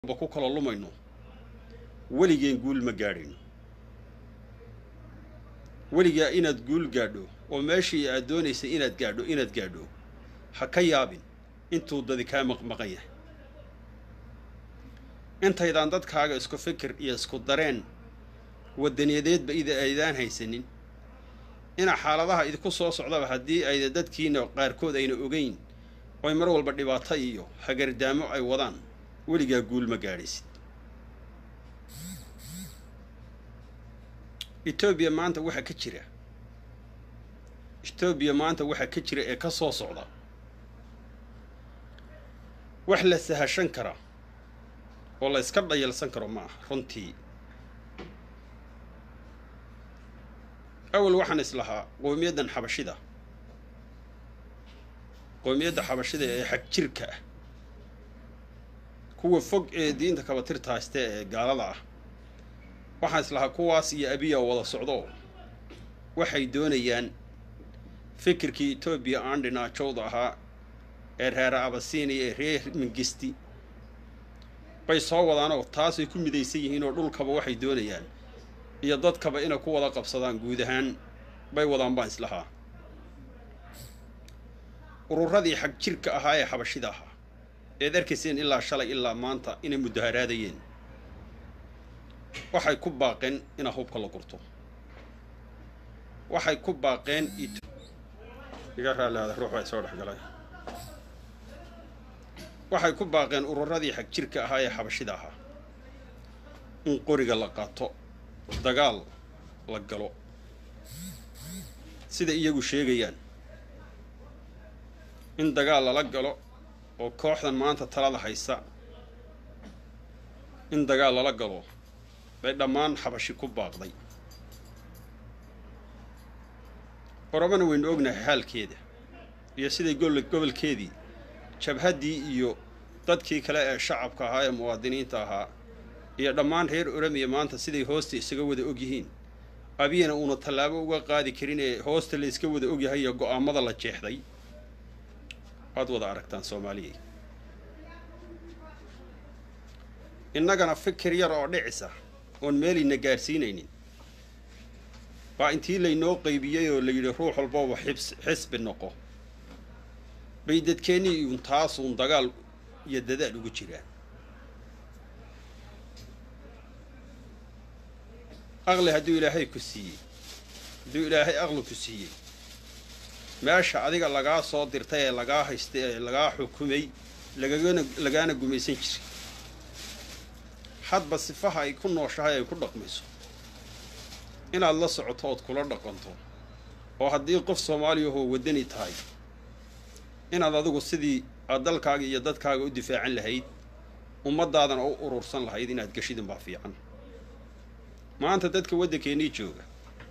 ba ku kala lumayno weligeen guul ma gaadhayno weligaa inaad guul gaadho oo meeshii aad doonaysay inaad gaadho inaad gaadho ha ka yaabin intuu dadi kaa maqmaqan yahay intaydaan dadkaaga isku fikir iyo isku dareen wadaniyadeedba ida aydaan haysanin ina xaaladaha idinku soo socdaba haddii ayda dadkiina qaarkood ayna ogeyn oy mar walba dhibaato iyo hagardaamo ay wadaan weligaa guul ma gaadhaysid etoobiya maanta waxaa ka jira etoobiya maanta waxaa ka jira ee ka soo socda wax la sahashan kara oo la yska dhayalsan karo ma aha runtii awal waxaan islahaa qowmiyaddan xabashida qowmiyadda xabashida ee xag jirka ah kuwa fog ee diinta kabatirta hayste ee gaalada ah waxaan islahaa kuwaas iyo abiya wada socdo waxay doonayaan fikirkii etoobiya aan dhinaajowda ahaa ee reer abasiiniya ee reer mingisti bay soo wadaanoo taasay ku midaysan yihiin oo dhulkaba waxay doonayaan iyo dadkaba inay ku wada qabsadaan guud ahaan bay wadaan baan islahaa ururadii xag jirka ahaa ee xabashida ahaa eed arkayseen ilaa shalay ilaa maanta inay mudaharaadayeen waxay ku baaqeen inaa hubka la gurto waxay ku baaqeen iga raaliada ruux baa soo dhexgalay waxay ku baaqeen ururadii xag jirka ahaa ee xabashida ahaa in qoriga la qaato dagaal la galo sida iyagu sheegayaan in dagaal lala galo oo kooxdan maanta talada haysa in dagaal lala galo bay dhammaan xabashi ku baaqday oromana waynu ognahay xaalkeeda iyo siday gobolkeedii jabhaddii iyo dadkii kale ee shacabka ahaa ee muwaadiniinta ahaa iyo dhammaan reer oromiya maanta siday hoosta isaga wada og yihiin abiyana uuna tallaabo uga qaadi karin ee hoosta la iska wada ogyahay iyo go-aamada la jeexday waad wada aragtaan soomaaliyay innagana fikir yar oo dhicisa oon meelayna gaadhsiinaynin baa intii laynoo qaybiyey oo la yidhi ruux walbaba xibs xisbi noqo bay dadkeennii uun taasuun dagaal iyo dadaal ugu jiraan aqli hadduu ilaahay ku siiyey hadduu ilaahay aqli ku siiyey meesha adiga lagaa soo dirtay ee lagaa haystay ee lagaa xukumay lagagana lagaana gumaysan jiray hadba sifaha ay ku nooshahay ay ku dhaqmayso inaad la socoto ood kula dhaqanto oo haddii qof soomaaliyahoo waddani tahay inaad adigu sidii aad dalkaaga iyo dadkaaga u difaacan lahayd ummaddaadana u urursan lahayd inaad geshidin baa fiican maanta dadka waddankeennii jooga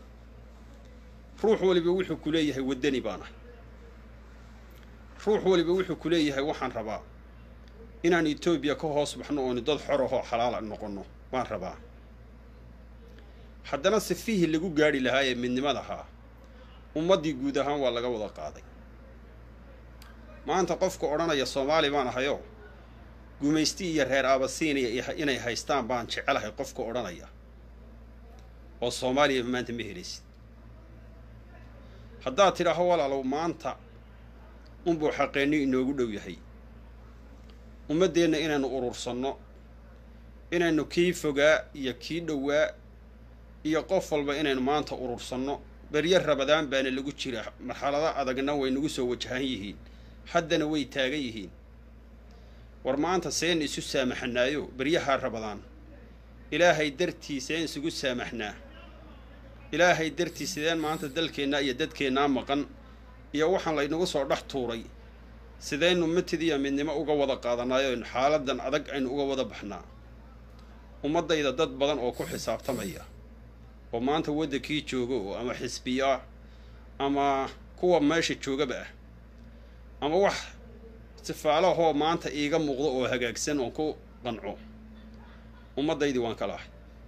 ruux waliba wuxuu ku leeyahay waddani baan ahay ruux waliba wuxuu ku leeyahay waxaan rabaa inaan etoobiya ka hoos baxno ooni dad xor ahoo xalaala noqonno baan rabaa haddana sifihii lagu gaadhi lahaa ee midnimadahaa ummaddii guud ahaan waa laga wada qaaday maanta qofka odhanaya soomaali baan ahayoo gumaysti iyo reer aabasiiniya inay haystaan baan jecelahay qofka odhanaya oo soomaaliya maanta ma helaysid haddaad tidhaaho walaalow maanta unbuu xaqeenni inoogu dhow yahay ummaddeenna inaynu urursanno inaynu kii fogaa iyo kii dhowaa iyo qof walba inaynu maanta urursanno beryo rabadaan baana lagu jira marxalado adagna way nagu soo wajahan yihiin haddana way taagan yihiin war maanta seen isu saamaxnaayo beryahaa rabadaan ilaahay dartii seen isugu saamaxnaa ilaahay dartii sideen maanta dalkeennaa iyo dadkeennaa maqan iyo waxaan laynagu soo dhex tuuray sidaynu matid iyo midnimo uga wada qaadanayo xaaladan adag aynu uga wada baxnaa ummaddayda dad badan oo ku xisaabtamaya oo maanta waddankii jooga oo ama xisbiyo ah ama kuwa meesha joogaba ah ama wax sifaalahoo maanta iiga muuqdo oo hagaagsan oon ku qanco ummaddaydii waan kala ahay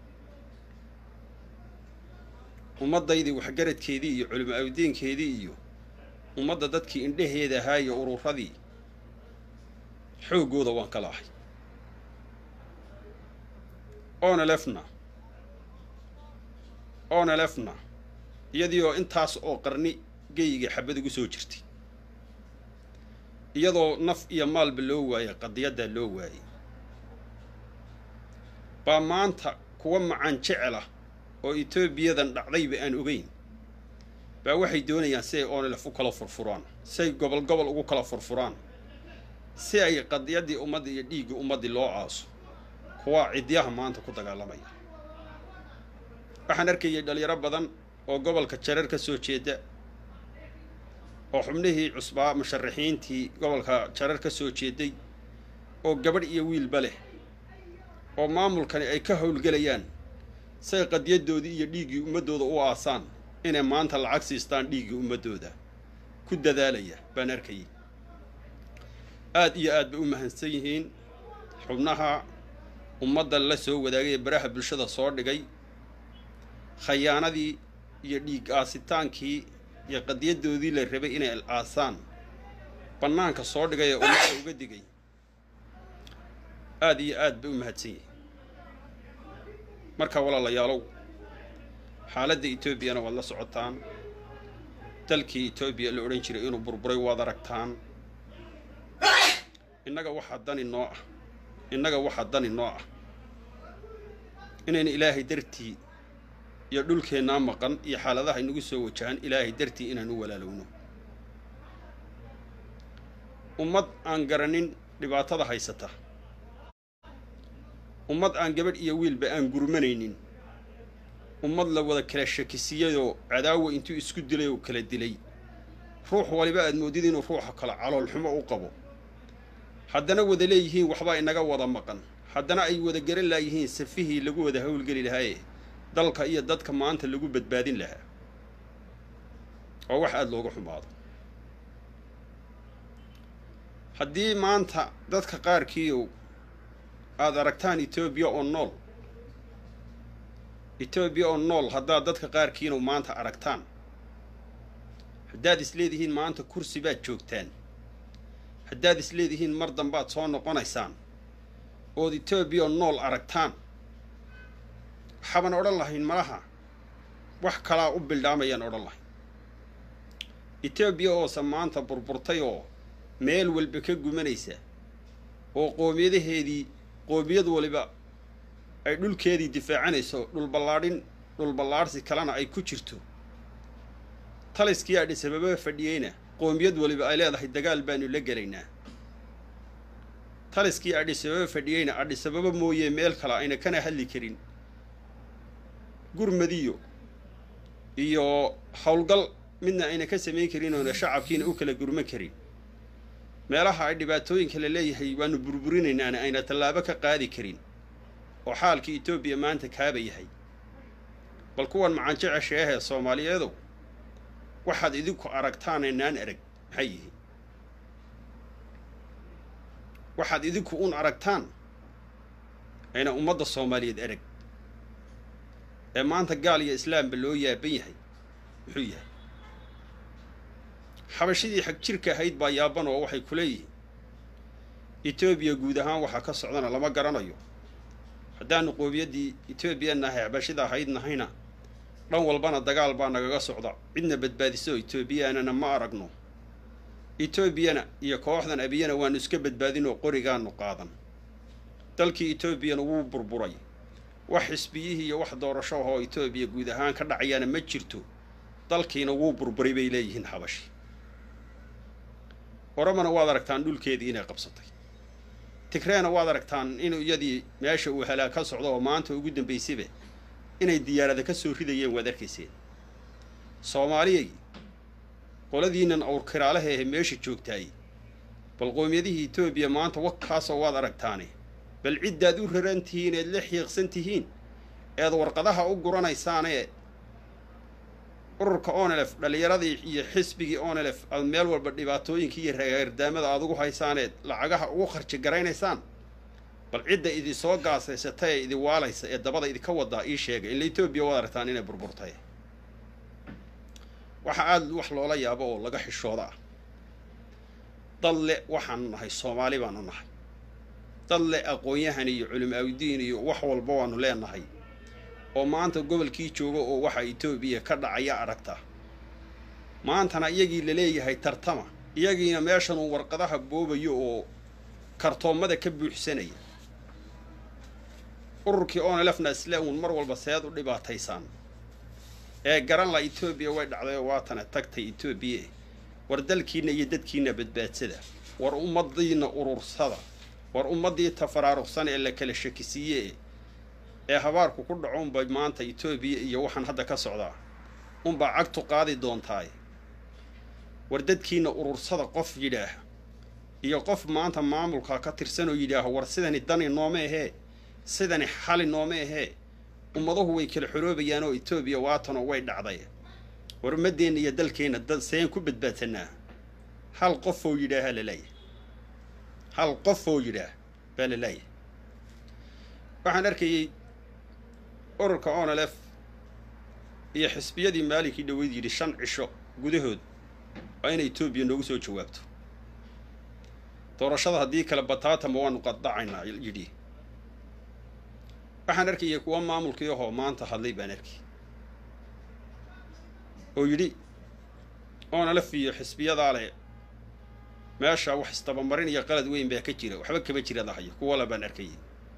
ummaddaydii waxgaradkeedii iyo culimo awdiinkeedii iyo ummadda dadkii indhaheeda ahaa iyo ururadii xooggooda waan kala ahay onelefna onelefna iyadii oo intaas oo qarni geyiga xabad ugu soo jirtay iyadoo naf iyo maalba loo waayay qadiyaddaa loo waayay baa maanta kuwa macaan jecel ah oo etoobiyadan dhacdayba aan ogeyn baa waxay doonayaan si ay onelef u kala furfuraan si ay gobol gobol ugu kala furfuraan si ay qadiyaddii ummadda iyo dhiiggii ummaddii loo aaso kuwaa cidyaha maanta ku dagaalamaya waxaan arkayay dhalinyaro badan oo gobolka jareer ka soo jeeda oo xubnihii cusbaa musharaxiintii gobolka jareer ka soo jeeday oo gabadh iyo wiilba leh oo maamulkani ay ka howlgelayaan say qadiyaddoodii iyo dhiiggii ummaddooda u aasaan inay maanta lacag siistaan dhiiggii ummaddooda ku dadaalaya baan arkayay aada iyo aad bay u mahadsan yihiin xubnaha ummadda la soo wadaagay ee baraha bulshada soo dhigay khayaanadii iyo dhiig aasitaankii iyo qadiyaddoodii la rabay inay aasaan bannaanka soo dhigay ee ummadda uga digay aada iyo aad bay u mahadsan yihiin marka walaalayaalow xaaladda etoobiyana waad la socotaan dalkii etoobiya la odhan jiray inuu burburay waad aragtaan innaga waxaa dani noo ah innaga waxaa dani noo ah inaynu ilaahay dartii iyo dhulkeennaa maqan iyo xaaladaha inagu soo wajahan ilaahay dartii inaanu walaalowno ummad aan garanin dhibaatada haysata ummad aan gabadh iyo wiilba aan gurmanaynin ummad la wada kala shakisiyayoo cadaawa intuu isku dilay oo kala dilay ruux waliba aad moodid inuu ruuxa kale caloolxumo u qabo haddana wada leeyihiin waxbaa inaga wada maqan haddana ay wada garan laayihiin safihii lagu wada howlgeli lahaaye dalka iyo dadka maanta lagu badbaadin lahaa oo wax aada looga xumaado haddii maanta dadka qaarkiiow aada aragtaan etoobiya oo nool etoobiya oo nool haddaad dadka qaarkiinu maanta aragtaan haddaad isleedihiin maanta kursi baad joogtaan haddaad isleedihiin mar dambaad soo noqonaysaan ood etoobiya oo nool aragtaan waxaaban odhan lahayn malaha wax kalaa u bildhaamayaan odhan lahayn etoobiya oose maanta burburtay oo meel walba ka gumanaysa oo qoomiyadaheedii qoomiyad waliba ay dhulkeedii difaacanayso dhulballaadhin dhulballaadhsi kalena ay ku jirto taliskii adhisababa fadhiyeyna qoomiyad waliba ay leedahay dagaal baanu la gelaynaa taliskii adhisababa fadhiyeyna adhisababa mooye meel kale ayna kana hadli karin gurmadiyo iyo howlgal midna ayna ka samayn karin oona shacabkiina u kala gurman karin meelaha ay dhibaatooyinka la leeyahay waanu burburinaynaana ayna tallaabo ka qaadi karin oo xaalkii etoobiya maanta kaaba yahay bal kuwan macaanjecesha ahee soomaaliyeedow waxaad idinku aragtaan aynaan arag maxay yihiin waxaad idinku un aragtaan ayna ummadda soomaaliyeed arag ee maanta gaal iyo islaamba loo yaaban yahay muxuu yahay xabashidii xag jirka ahayd baa yaaban oo waxay ku leeyihiin etoobiya guud ahaan waxaa ka socdana lama garanayo haddaanu qoobiyaddii etoobiya nahay xabashida ahayd nahayna dhan walbana dagaal baa nagaga socda cidna badbaadiso etoobiyaanana ma aragno etoobiyana iyo kooxdan abiyana waanu iska badbaadinoo qorigaanu qaadan dalkii etoobiyana wuu burburay wax xisbiyihii iyo wax doorasho ahoo etoobiya guud ahaan ka dhacayaana ma jirto dalkiina wuu burburay bay leeyihiin xabashi oramana waad aragtaan dhulkeedii inay qabsatay tigreena waad aragtaan in iyadii meesha uu halaag ka socdo oo maanta ugu dambaysayba inay diyaarada ka soo ridayeen waad arkayseen soomaaliyay qoladiinan awrkiraalaha ahe meesha joogtaay bal qoomiyadihii etoobiya maanta wakaasoo waad aragtaane bal ciddaad u raran tihiin eed la xiiqsan tihiin eed warqadaha u guranaysaanee ururka onelef dhallinyaradii iyo xisbigii onelef aad meel walba dhibaatooyinkii iyo reerdaamada aad ugu haysaaneed lacagaha ugu kharji garaynaysaan bal cidda idi soo gaasaysata ee idi waalaysa ee dabada idinka wadaa ii sheega ila etoobiya waad aragtaan inay burburtay waxa aada wax loola yaabo oo laga xishooda ah dad le waxaanu nahay soomaali baanu nahay dad leh aqoon-yahan iyo culimaawidiin iyo wax walba waanu leenahay oo maanta gobolkii jooga oo waxa etoobiya ka dhacaya aragta maantana iyagii laleeyahay tartama iyagiina meeshanuu warqadaha boobayo oo kartoommada ka buuxsanaya ururkii onelefna isle uun mar walba seed u dhibaataysaan ee garan la etoobiya way dhacdayoo waatana tagtay etoobiya war dalkiinna iyo dadkiinna badbaadsada war ummadiina urursada war ummaddii tafaraaruqsan ee la kala shakisiiye ee habaarku ku dhaco unbay maanta etoobiya iyo waxaan hadda ka socdaa unbaa cagtu qaadi doontaay war dadkiina urursada qof yidhaah iyo qof maanta maamulka ka tirsan oo yidhaaho war sidani dani nooma ahee sidani xali nooma ahee ummaduhu way kala xoroobayaan oo etoobiya waatanoo way dhacday war ummaddeenna iyo dalkeenna dad seen ku badbaadsanaa hal qof oo yidhaaha laleeyahay hal qof oo yidhaah baa la leeyahay waxaan arkayey ururka onelef iyo xisbiyadii maalinkii dhaweyd yidhi shan cisho gudahood waa inay etoobiya noogu soo jawaabto doorashada haddii kale bataatama waanu qaddacaynaa yidhi waxaan arkayay kuwa maamulkii ahoo maanta hadlay baan arkay oo yidhi onelef iyo xisbiyadaa leh meesha wax istabamarin iyo qalad weyn baa ka jira waxba kama jira lahayo kuwala baan arkayay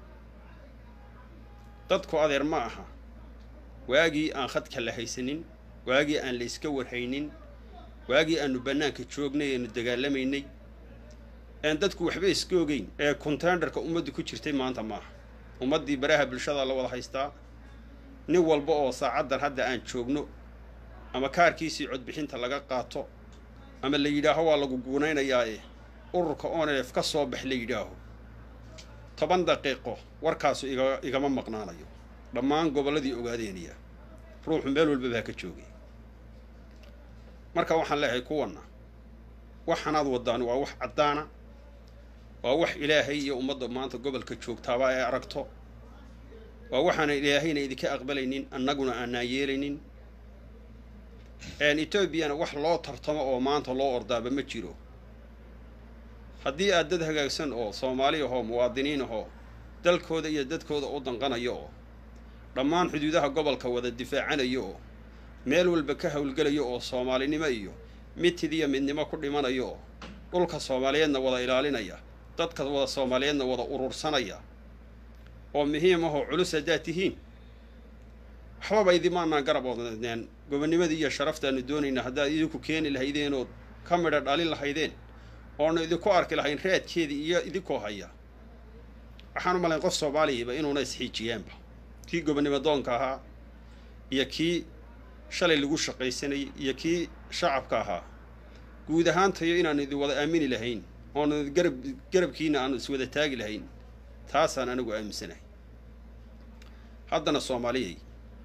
dadku adeer ma aha waagii aan khadka la haysanin waagii aan la iska warhaynin waagii aanu bannaanka joognay eenu dagaalamaynay een dadku waxba iska ogeyn ee contenderka ummaddu ku jirtay maanta maaha ummaddii baraha bulshada la wada haystaa nin walba oo saacaddan hadda aan joogno ama kaarkiisii codbixinta laga qaato ama la yidhaaho waa lagu guunaynayaa ee ururka onelef ka soo bax la yidhaaho toban daqiiqo warkaasu iga igama maqnaanayo dhammaan gobolladii ogaadeeniya ruuxu meel walba baa ka joogay marka waxaan leeyahay kuwanna waxanaad wadaan waa wax caddaana waa wax ilaahay iyo ummadda maanta gobolka joogtaaba ay aragto waa waxaana ilaahayna idinka aqbalaynin annaguna aanaan yeelaynin etoobiyana wax loo tartamo oo maanta loo ordaaba ma jiro haddii aad dad hagaagsan oo soomaali ahoo muwaadiniin ahoo dalkooda iyo dadkooda u danqanayo oo dhammaan xuduudaha gobolka wada difaacanayo oo meel walba ka howlgelayo oo soomaalinimo iyo mitid iyo midnimo ku dhimanayo oo dhulka soomaaliyeedna wada ilaalinaya dadka wada soomaaliyeedna wada urursanaya oo muhiim ahoo culus haddaad tihiin waxbaba idimaanaan garab odneen gobonnimadii iyo sharaftaanu doonayna haddaad idinku keeni lahaydeen ood ka midha dhalin lahaydeen oonu idinku arki lahayn raadkeedii iyo idinkoo haya waxaan u malayn qof soomaaliyaba inuuna isxiijiyaanba kii gobonnimo doonka ahaa iyo kii shalay lagu shaqaysanayay iyo kii shacabka ahaa guud ahaantayo inaanu idin wada aamini lahayn oonu garab garabkiina aanu iswada taagi lahayn taasaan anigu aaminsanahay haddana soomaaliyay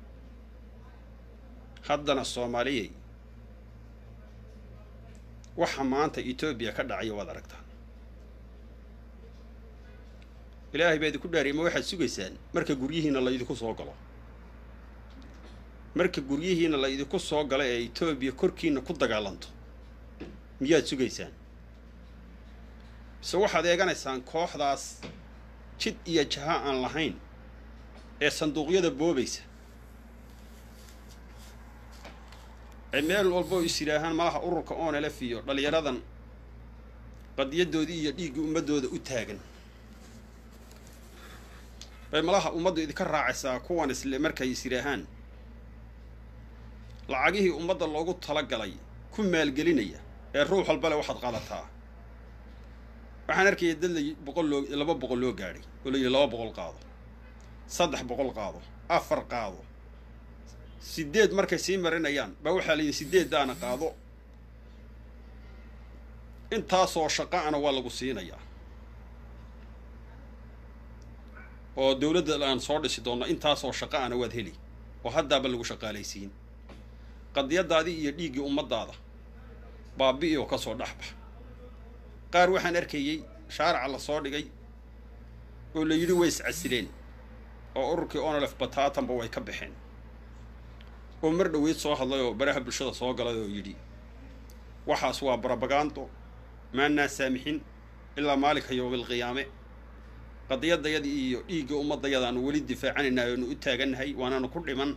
haddana soomaaliyay waxa maanta etoobiya ka dhacaya waad aragtaan ilaahay baa idinku dhaariya ma waxaad sugaysaan marka guryihiina la idinku soo galo marka guryihiina la idinku soo galo ee etoobiya korkiina ku dagaalanto miyaad sugaysaan mise waxaad eeganaysaan kooxdaas jid iyo jaha aan lahayn ee sanduuqyada boobaysa ee meel walboo is yidhaahaan malaha ururka onelf iyo dhallinyaradan qadiyadoodii iyo dhiiggii ummaddooda u taagan bay malaha ummaddu idinka raacaysaa kuwan isle markay is yidhaahaan lacagihii ummadda loogu talagalay ku maalgelinaya ee ruux walbale waxaad qaadataa waxaan arkaya dad la boqol loo laba boqol loo gaadhay oo la yidhi laba boqol qaado saddex boqol qaado afar qaado sideed markay sii marinayaan baa waxaa la yidhi sideeddaana qaado intaasoo shaqa'ana waa lagu siinayaa oo dowladda aan soo dhisi doonno intaasoo shaqa'ana waad heli oo haddaaba lagu shaqaalaysiin qadiyadaadii iyo dhiiggii ummaddaada baabi'i oo ka soo dhexbax qaar waxaan arkayey shaaraca la soo dhigay oo la yidhi way iscasileen oo ururkii onolef bataatanba way ka baxeen oo mar dhoweyd soo hadlay oo baraha bulshada soo galay oo yidhi waxaas waa barabagaando maannaa saamixin ilaa maalinka yowmilqiyaame qadiyadayadii iyo dhiigga ummadayada aanu weli difaacanayna aanu u taagannahay waanaanu ku dhiman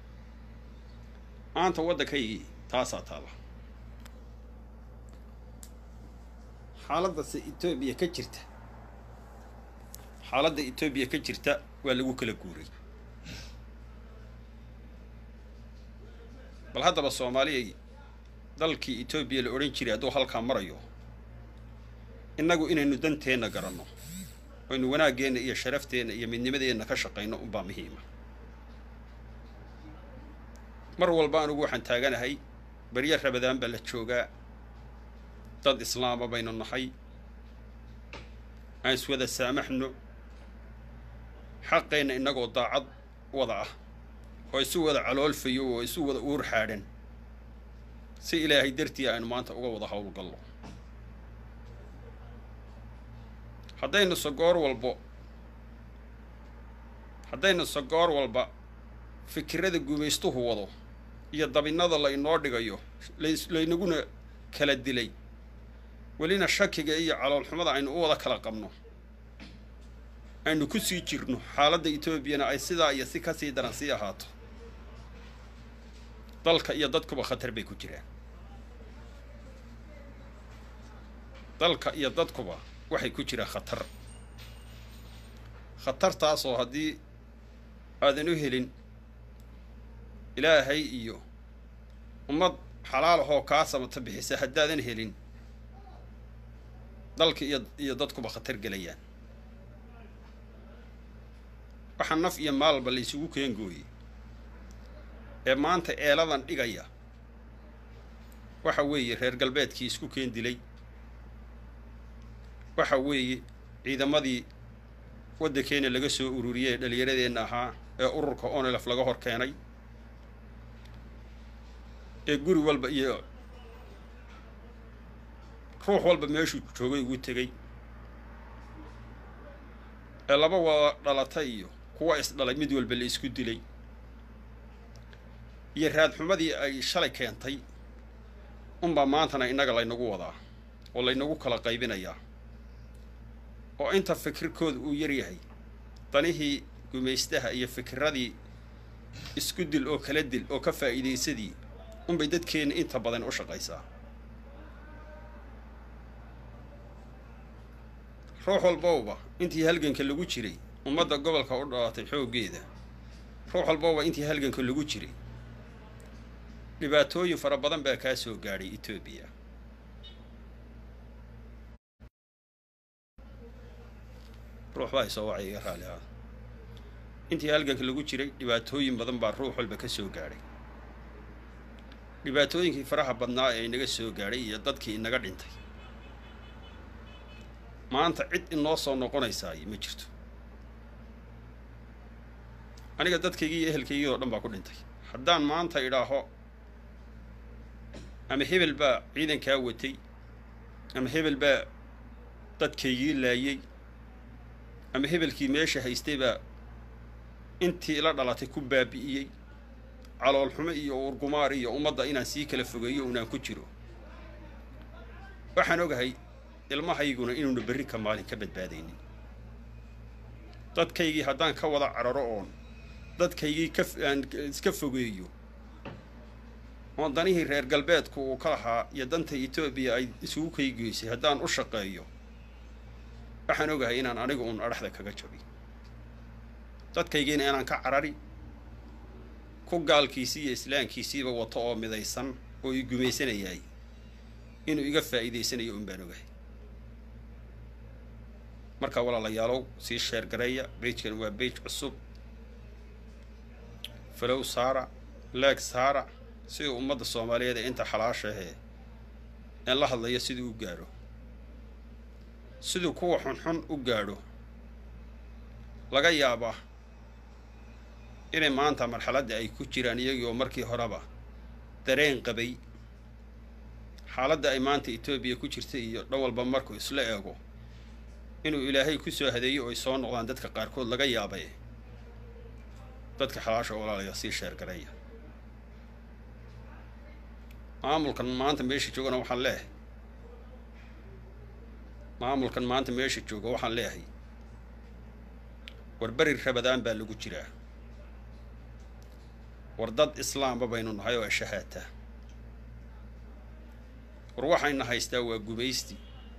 maanta waddankaygii taasaa taala xaaladase etoobiya ka jirta xaaladda etoobiya ka jirta waa lagu kala guuray bal haddaba soomaaliyay dalkii etoobiya la odhan jiray hadduu halkaa marayo innagu inaynu danteenna garanno aynu wanaaggeenna iyo sharafteenna iyo midnimadeenna ka shaqayno unbaa muhiima mar walba anugu waxaan taaganahay barya rabadaan baa la joogaa dad islaama baynu nahay aan iswada saamaxno xaqeenna innagoo daacad wada ah oo isu wada caloolfayo oo isu wada uur xaadhan si ilaahay dartii aynu maanta uga wada howlgallo haddaynu sagoor walbo haddaynu sagoor walba fikirada gumaystuhu wado iyo dabinnada la inoo dhigayo laynaguna kala dilay welina shakiga iyo caloolxumada aynu u wada kala qabno aynu ku sii jirno xaaladda etoobiyana ay sidaa iyo si ka sii daran sii ahaato dalka iyo dadkuba khatar bay ku jiraan dalka iyo dadkuba waxay ku jiraan khatar khatartaasoo haddii aadan u helin ilaahay iyo ummad xalaal ahoo kaa samata bixisa haddaadan helin dalka iyo iyo dadkuba khatar gelayaan waxaa naf iyo maalba la isugu keengooyey ee maanta eeladan dhigaya waxa weeye reer galbeedkii isku keen dilay waxa weeye ciidamadii waddankeena laga soo ururiyey ee dhallinyaradeenna ahaa ee ururka onelef laga hor keenay ee guri walba iyo ruux walba meeshuu joogay ugu tegey ee laba wada dhalata iyo kuwa isdhalay mid walba la isku dilay iyo raadxumadii ay shalay keentay unbaa maantana innaga laynagu wadaa oo laynagu kala qaybinayaa oo inta fikirkooda uu yar yahay danihii gumaystaha iyo fikiradii isku dil oo kala dil oo ka faa'iidaysadii unbay dadkeenna inta badan u shaqaysaa ruux walbowba intii halganka lagu jiray ummadda gobolka u dhalatay xooggeeda ruux walbowba intii halganka lagu jiray dhibaatooyin fara badan baa kaa soo gaadhay etoobiya ruux baa isoo wacay iga raali ah intii halganka lagu jiray dhibaatooyin badan baa ruux walba ka soo gaadhay dhibaatooyinkii faraha badnaa ee inaga soo gaadhay iyo dadkii inaga dhintay maanta cid inoo soo noqonaysaay ma jirto aniga dadkaygii iyo ehelkaygii oo dhan baa ku dhintay haddaan maanta idhaaho ama hebel baa ciidankaa watay ama hebel baa dadkaygii laayey ama hebelkii meesha haystay baa intii ila dhalatay ku baabi'iyey caloolxumo iyo urgumaar iyo ummadda inaan sii kala fogeeyo unaan ku jiro waxaan ogahay ilmahayguna inuuna berri ka maalin ka badbaadaynin dadkaygii haddaan ka wada cararo oon dadkaygii kaaan iska fogeeyo oon danihii reer galbeedku uu ka lahaa iyo danta etoobiya ay isugu kaygeysay haddaan u shaqeeyo waxaan ogahay inaan anigu uun adhaxda kaga jabi dadkaygiina inaan ka carari ku gaalkiisii iyo islaamkiisiiba wato oo midaysan oo i gumaysanayaay inuu iga faa'iidaysanayo un baan ogahay marka walaalayaalow sii sheergareeya beijkan waa beij cusub falow saara leeg saara siduu ummadda soomaaliyeed ee inta xalaashahee een la hadlayo siduu u gaadho siduu kuwa xunxun u gaadho laga yaabaa inay maanta marxaladda ay ku jiraan iyagii oo markii horeba dareen qabay xaaladda ay maanta etoobiya ku jirta iyo dhan walba markuu isla eego inuu ilaahay ku soo hadeeyo oo ay soo noqdaan dadka qaarkood laga yaabay dadka xalaasha walaalaya sii sheergareeya maamulkan maanta meesha joogana waxaan leeyahay maamulkan maanta meesha jooga waxaan leeyahay war beri rabadaan baa lagu jiraa war dad islaamba baynu nahay oo ashahaata war waxayna haystaa waa gumaysti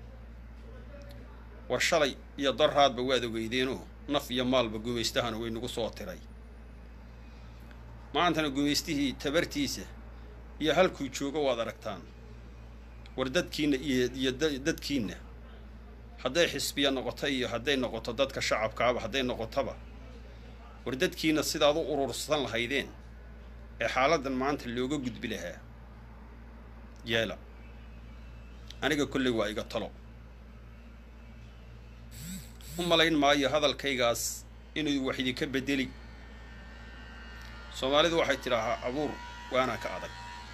war shalay iyo daraadba waad ogeydeenoo naf iyo maalba gumaystahana way nagu soo tiray maantana gumaystihii tabartiisa iyo halkuu joogo waad aragtaan war dadkiinna iyo iyo dadkiinna hadday xisbiya noqoto iyo hadday noqoto dadka shacabkaaba hadday noqotoba war dadkiinna sidaad u urursan lahaydeen ee xaaladdan maanta looga gudbi lahaa yeela aniga kolley waa iga talo u malayn maayo hadalkaygaas inuu wax idinka bedeli soomaalidu waxay tidhaahaa abuur waana ka adag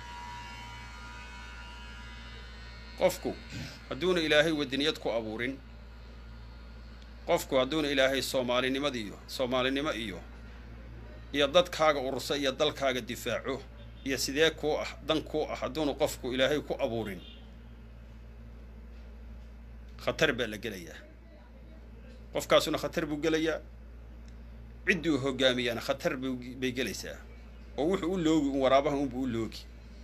qofku hadduuna ilaahay wadaniyad ku abuurin qofku hadduuna ilaahay soomaalinimada iyo soomaalinimo iyo iyo dadkaaga urursa iyo dalkaaga difaaco iyo sidee kuu ah dan kuu ah hadduuna qofku ilaahay ku abuurin khatar baa la gelayaa qofkaasuna khatar buu gelayaa cidduu hogaamiyaana khatar bay gelaysaa oo wuxuu u loogi un waraabaha unbuu u loogi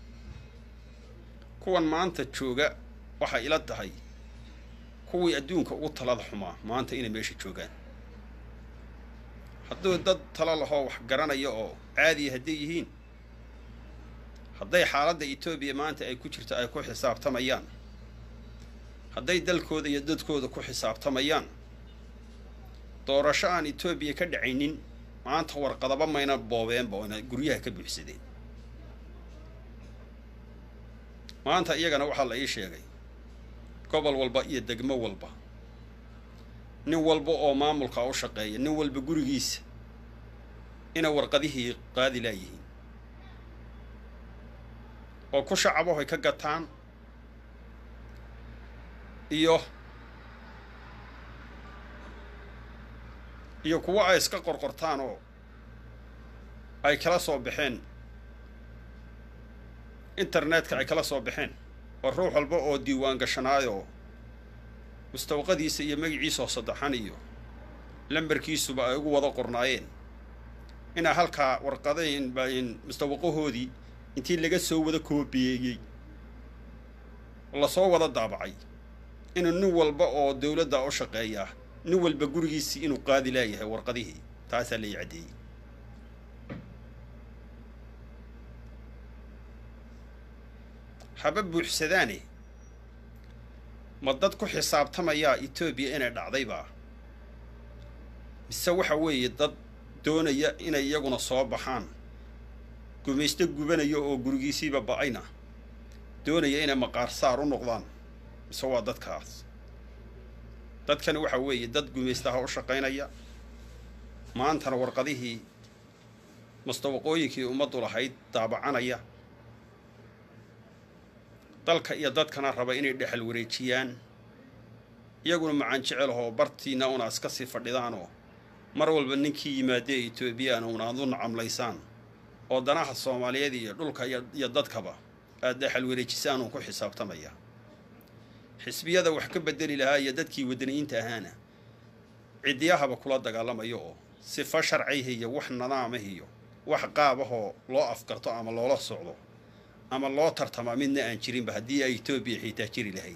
kuwan maanta jooga waxay ila tahay kuwii adduunka ugu talada xumaa maanta inay meesha joogaan hadduu dad talo lahoo wax garanaya oo caadiya hadday yihiin hadday xaaladda etoobiya maanta ay ku jirto ay ku xisaabtamayaan hadday dalkooda iyo dadkooda ku xisaabtamayaan doorasho aan etoobiya ka dhacaynin maanta warqadaba mayna boobeenba oyna guryaha ka buuxsadeen maanta iyagana waxaa la ii sheegay gobol walba iyo degmo walba nin walba oo maamulka u shaqeeya nin walba gurigiisa inay warqadihii qaadi laayihiin oo ku shacabahoy ka gataan iyo iyo kuwo ay iska qorqortaan oo ay kala soo baxeen internetka ay kala soo baxeen oo ruux walba oo diiwaan gashanaayoo mustawqadiisa iyo magaciisa oo saddexan iyo lambarkiisuba ay ugu wada qornaayeen inaa halkaa warqadayn bayn mustawaqahoodii intii laga soo wada koobiyeeyey lasoo wada daabacay inuu nin walba oo dawladda u shaqeeyaa nin walba gurigiisii inuu qaadi laayahay warqadihii taasaa lai caddeeyey haba buuxsadaane ma dad ku xisaabtamayaa etoobiya inay dhacdaybaa mise waxa weeye dad doonaya inay iyaguna soo baxaan gumaysto gubanaya oo gurigiisiiba ba-ayna doonaya inay maqaar saar u noqdaan mise waa dadkaas dadkani waxa weeye dad gumaystaha u shaqaynaya maantana warqadihii mustawaqooyinkii ummaddu lahayd daabacanaya dalka iyo dadkana raba inay dhexal wareejiyaan iyaguna macaan jecelahoo bartiina una iska sii fadhidaanoo mar walba ninkii yimaadee etoobiyana una aad u nacamlaysaan oo danaha soomaaliyeed iyo dhulka iyo dadkaba aad dhexal wareejisaan uun ku xisaabtamaya xisbiyada wax ka bedeli lahaa iyo dadkii wadaniyiinta ahaana ciddiyahaba kula dagaalamayo oo sifa sharcihi iyo wax nadaamah iyo wax qaabahoo loo afgarto ama loola socdo ama loo tartamaa midna aan jirinba haddii ay etoobiya xiitaa jiri lahayd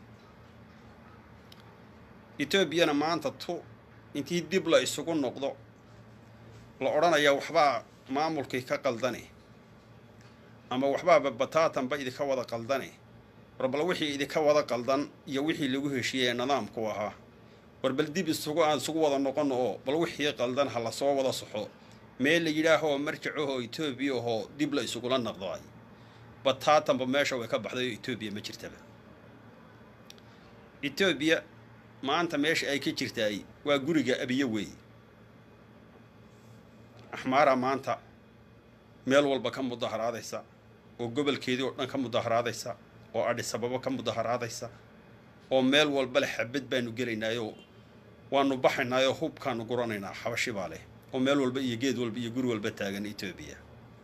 etoobiyana maanta tu intii dib la isugu noqdo la odhanayaa waxbaa maamulkii ka qaldane ama waxbaaba bataatanba idinka wada qaldane war bal wixii idinka wada qaldan iyo wixii lagu heshiiyey ee nidaamku ahaa war bal dib isugu aan isugu wada noqono oo bal wixii qaldan ha la soo wada soxo meel la yidhaahoo marjacahoo etoobiya ahoo dib la isugula naqdo ay bataatanba meesha way ka baxday oo etoobiya ma jirtaba etoobiya maanta meesha ay ka jirtaay waa guriga abiyo weeye axmaara maanta meel walba ka mudaharaadaysa oo gobolkeedii oo dhan ka mudaharaadaysa oo adhisababo ka mudaharaadaysa oo meel walba leh xabad baanu gelaynaayoo waanu baxaynaayoo hubkaanu guranaynaa xabashi baa leh oo meel walba iyo geed walba iyo guri walba taagan etoobiya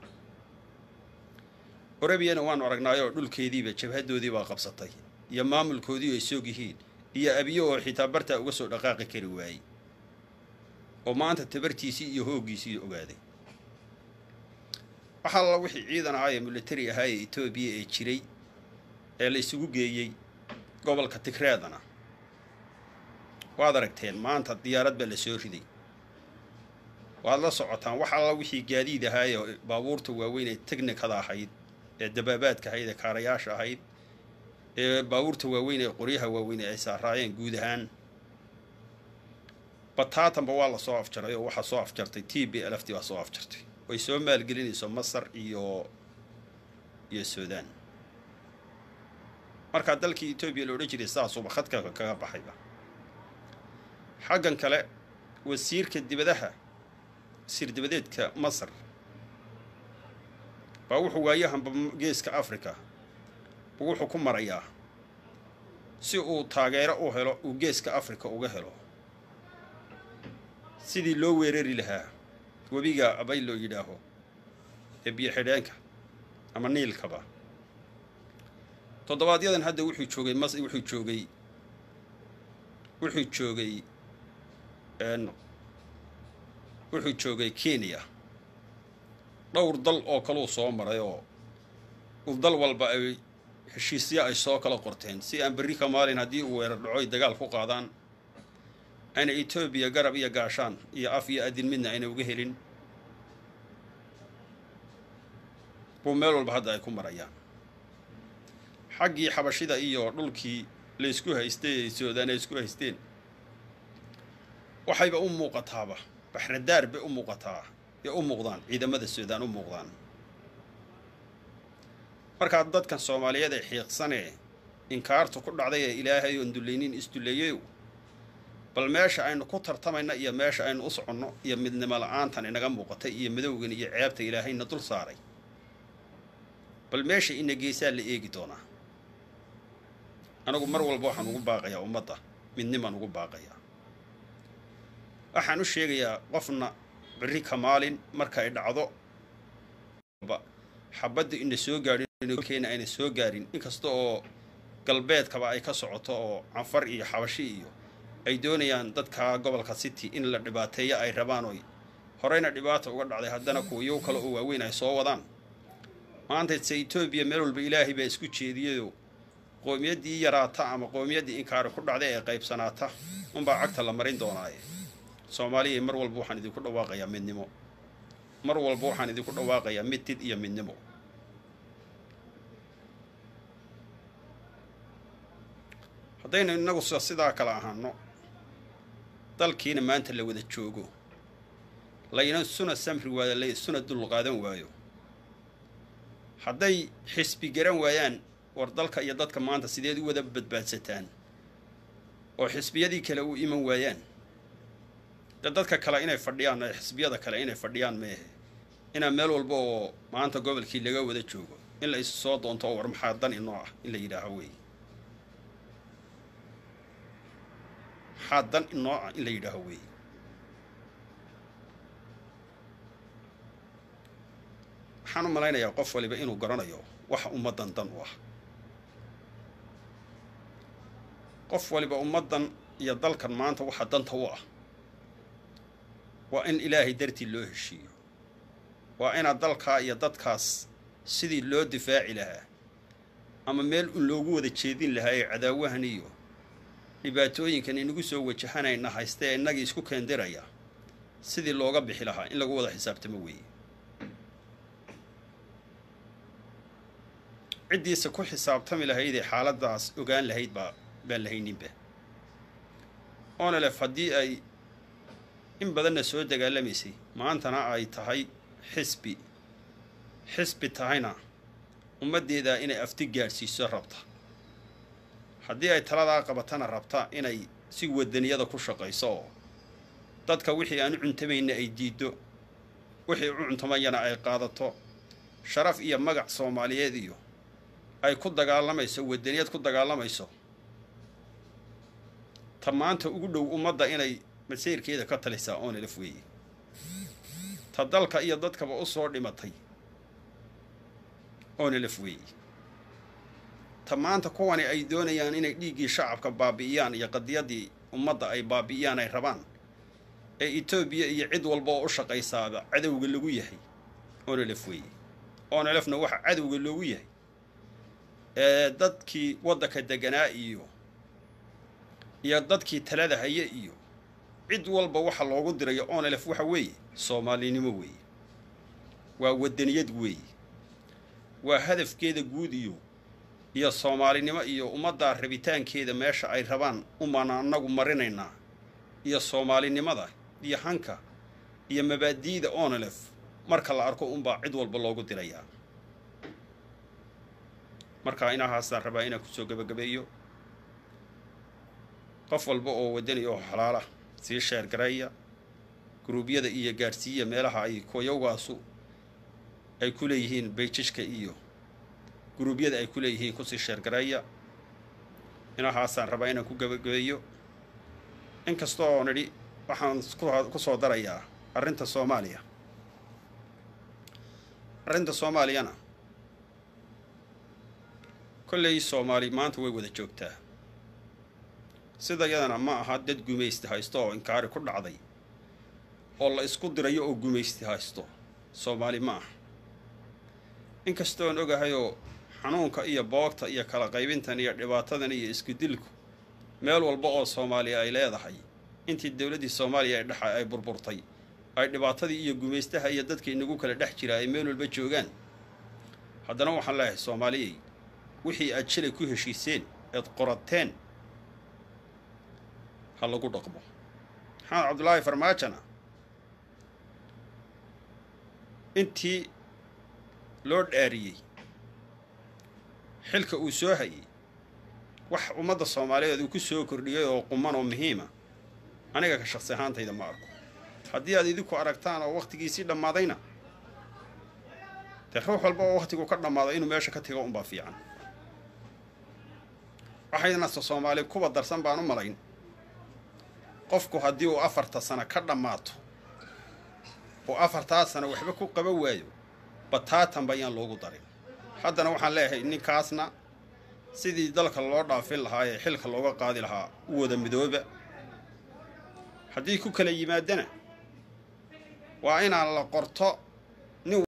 orabiyana waanu aragnaayoo dhulkeediiba jabhadoodiibaa qabsatay iyo maamulkoodii ay soog yihiin iyo abiyo oo xitaa bartaa uga soo dhaqaaqi kari waayey oo maanta tabartiisii iyo hooggiisii ogaaday waxaa alla wixii ciidan ahaa ee militari ahaa ee etoobiya ee jiray ee la isugu geeyey gobolka tigreedana waad aragteen maanta diyaarad baa la soo riday waad la socotaan wax alla wixii gaadiid ahaa ee baabuurta waaweyn ee teknikada ahayd ee dabaabaadka ahayd ee kaarayaasha ahayd ee baabuurta waaweyn ee qoryaha waaweyn ee ay saaraayeen guud ahaan bataatanba waa la soo afjaray oo waxaa soo afjartay t b lft baa soo afjartay way soo maalgelinayso masar iyo iyo suudaan markaa dalkii etoobiya la odhan jiray saasuuba khadka kaga baxayba xaggan kale wasiirka dibadaha wasiir dibadeedka masar baa wuxuu waayahanba geeska africa buu wuxuu ku marayaa si uu taageero u helo uu geeska africa uga helo sidii loo weerari lahaa webiga abay loo yidhaaho ee biyo xidheenka ama niilkaba toddobaadyadan hadda wuxuu joogay mas wuxuu joogay wuxuu joogay wuxuu joogay kenya dhowr dal oo kaluu soo maray oo dal walba ay heshiisyo ay soo kala qorteen si aan berri ka maalin haddii uu weerar dhaco ay dagaal ku qaadaan ayna etoobiya garab iyo gaashaan iyo af iyo adin midna ayna uga helin buu meel walba hadda ay ku marayaan xaggii xabashida iyo dhulkii la isku haystay ee suudaan ay isku haysteen waxayba u muuqataaba baxradaar bay u muuqataa ee u muuqdaan ciidamada suudaan u muuqdaan markaa dadkan soomaaliyeed ee xiiqsanee inkaartu ku dhacday ee ilaahay oon dullaynin isdulleeyeyow bal meesha aynu ku tartamayna iyo meesha aynu u soconno iyo midnimo la-aantan inaga muuqatay iyo madowgan iyo ceebta ilaahayna dul saaray bal meesha ina geesaa la eegi doonaa anagu mar walba waxaan ugu baaqayaa ummadda midnimaan ugu baaqayaa waxaan u sheegayaa qofna berri ka maalin marka ay dhacdo xabadda ina soo gaadhinkeena ayna soo gaarin inkasta oo galbeedkaba ay ka socoto oo canfar iyo xabashi iyo ay doonayaan dadka gobolka city in la dhibaateeyo ay rabaan oy horeyna dhibaata uga dhacday haddana kuwayow kale oo waaweyn ay soo wadaan maanta se etoobiya meel walba ilaahay baa isku jeediyayoo qowmiyaddii yaraata ama qowmiyaddii inkaari ku dhacday ee qaybsanaata unbaa cagta la marin doonaaye soomaaliya mar walba waxaan idinku dhawaaqayaa midnimo mar walba waxaan idinku dhawaaqayaa midtid iyo midnimo haddaynu innagu sidaa kale ahaano dalkiina maanta la wada joogo layna suna samri waayo la suna dulqaadan waayo hadday xisbi garan waayaan war dalka iyo dadka maanta sideed u wada badbaadsataan oo xisbiyadii kale u iman waayaan de dadka kale inay fadhiyaan xisbiyada kale inay fadhiyaan meehe inaa meel walba oo maanta gobolkii laga wada joogo in la isu soo doonto oo war maxaa dan inoo ah in la yidhaaho wey maxaa dan inoo ah in la yidhaaho wey waxaan u malaynayaa qof waliba inuu garanayo waxa ummaddan dan u ah qof waliba ummaddan iyo dalkan maanta waxa danta u ah waa in ilaahay dartii loo heshiiyo waa inaad dalkaa iyo dadkaas sidii loo difaaci lahaa ama meel un loogu wada jeedin lahaa ee cadaawahan iyo dhibaatooyinkan inagu soo wajahanayna haystee innagii isku keendiraya sidii looga bixi lahaa in lagu wada xisaabtamo weeye ciddiisa ku xisaabtami lahaydee xaaladdaas ogaan lahayd baa baan lahayninba onelef haddii ay in badanna soo dagaalamaysay maantana ay tahay xisbi xisbi tahayna ummaddeeda inay afti gaadhsiiso rabta haddii ay taladaa qabatana rabta inay si wadaniyada ku shaqayso oo dadka wixii aan u cuntamayna ay diiddo wixii u cuntamayana ay qaadato sharaf iyo magac soomaaliyeed iyo ay ku dagaalamayso wadaniyad ku dagaalamayso ta maanta ugu dhow ummadda inay masayrkeeda ka talisaa oonelaf weeye ta dalka iyo dadkaba u soo dhimatay oonelaf weeye ta maanta kuwani ay doonayaan inay dhiiggii shacabka baabi'iyaan iyo qadiyaddii ummadda ay baabi'iyaan ay rabaan ee etoobiya iyo cid walba oo u shaqaysaaba cadowga lagu yahay onelef weeye onelefna waxa cadowga loogu yahay ee dadkii waddanka deganaa iyo iyo dadkii talada haya iyo cid walba waxa loogu dirayo onelef waxa weeye soomaalinimo weeye waa waddaniyad weeye waa hadafkeeda guud iyo iyo soomaalinimo iyo ummaddaa rabitaankeeda meesha ay rabaan umaan annagu marinaynaa iyo soomaalinimada iyo hanka iyo mabaadi'da onelef marka la arko unbaa cid walba loogu dirayaa marka inahaasaan rabaa inaan kusoo gebagabeeyo qof walba oo waddaniya oo xalaala sii sheergareeya guruubyada iyo gaadhsiiya meelaha ay koyowgaasu ay ku leeyihiin bayjishka iyo guruubyada ay ku leeyihiin kusii sheergareeya inahaasaan rabaa inaan ku gebagabeeyo inkasta oo nidhi waxaan ku soo darayaa arrinta soomaaliya arrinta soomaaliyana kolley soomaali maanta way wada joogtaa sida yadana ma aha dad gumaysti haysto oo inkaari ku dhacday oo la isku dirayo oo gumaysti haysto soomaali ma aha inkastoon ogahayoo xanuunka iyo boogta iyo kala qaybintan iyo dhibaatadan iyo iskudilku meel walba oo soomaaliya ay leedahay intii dowladdii soomaaliya ee dhexa ay burburtay ay dhibaatadii iyo gumaystaha iyo dadka inagu kala dhex jira ay meel walba joogaan haddana waxaan leeyahay soomaaliyay wixii aad shalay ku heshiiseen eed qorateen ha lagu dhaqmo maxamed cabdulaahi farmaajona intii loo dhaariyey xilka uu soo hayay wax ummadda soomaaliyeed uu ku soo kordhiyay oo quman oo muhiima aniga ka shaqsi ahaantayda ma arko haddii aad idinku aragtaan oo wakhtigiisii dhammaadayna dee ruux walba oo wakhtigu ka dhammaado inuu meesha ka tago unbaa fiican waxaydna soomaali kuwa darsan baan u malayn qofku haddii uu afarta sano ka dhammaato oo afartaa sano waxba ku qaban waayo bataatanba ayaan loogu darin haddana waxaan leeyahay ninkaasna sidii dalka loo dhaafin lahaa ee xilka looga qaadi lahaa u wada midooba haddii ku kala yimaadana waa inaan la qorto